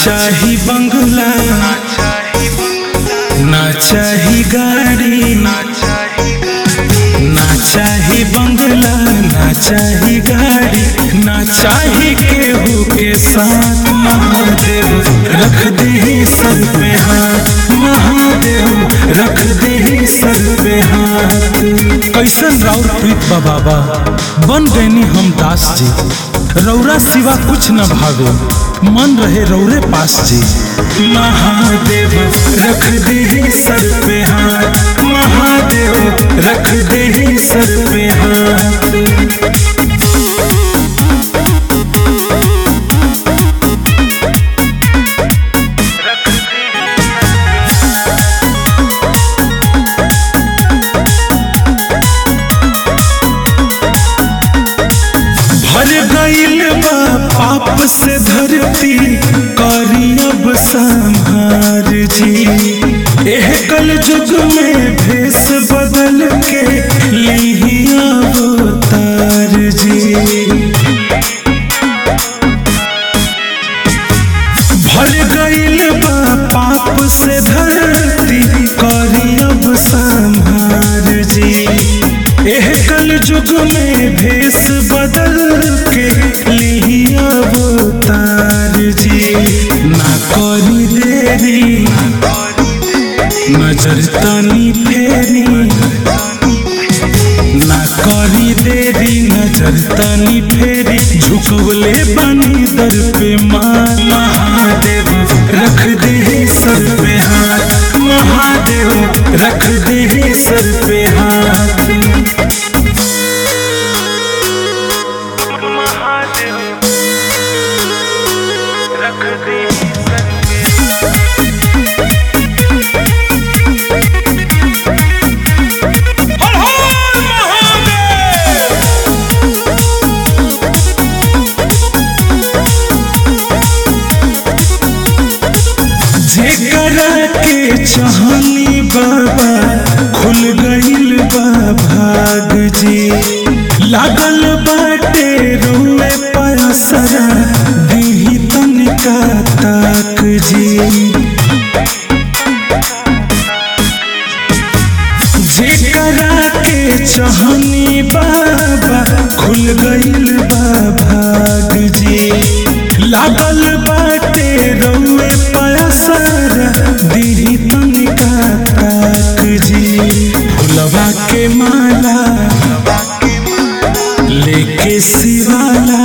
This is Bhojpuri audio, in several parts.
चाही बंगला ना चाही गाड़ी ना चाही बंगला ना चाही गाड़ी ना चाही केहू के साथ महादेव रख दे सर पे हाथ महादेव रख दे सर पे हाथ कैसन राउर प्रीत बा बाबा बन गईनी हम दास जी रौरा सिवा कुछ न भावे मन रहे रौरे पास जी महादेव रख दे सर पे हाथ महादेव रख दे सर पे हाथ भर गईल बा पाप से धरती करी अब संहार जी एह कल युग में भेष बदल के यही अवतार जी भर गईल बा पाप से धरती करी अब संहार जी एह कल युग में भेष बदल के लिही अवतार जी ना करी देरी नजर तनी फेरी ना करी देरी नजर तनी फेरी झुकवले बनी दर पे मान महादेव रख दे सर पे हाथ महादेव रख दे सर पे हाथ महादेव रख दे सर पे हर हर महादेव जेकरा के चाहनी बाबा खुल गईल बा भाग जी लागल बाटे रोए पयसरा दीही तनिका ताक जी जेकरा के चाहनी बाबा खुल गईल बा भाग जी लागल बाटे रउए पयसर दीही तनिका ताक जी फुलवा के माला लेके शिवाला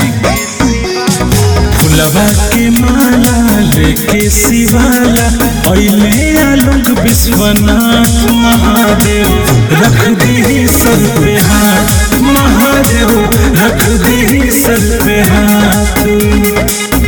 फुलवा के माला लेके शिवाला अइले आलोक विश्वनाथ महादेव रख दे सर पे हाथ महादेव रख दे सर पे हाथ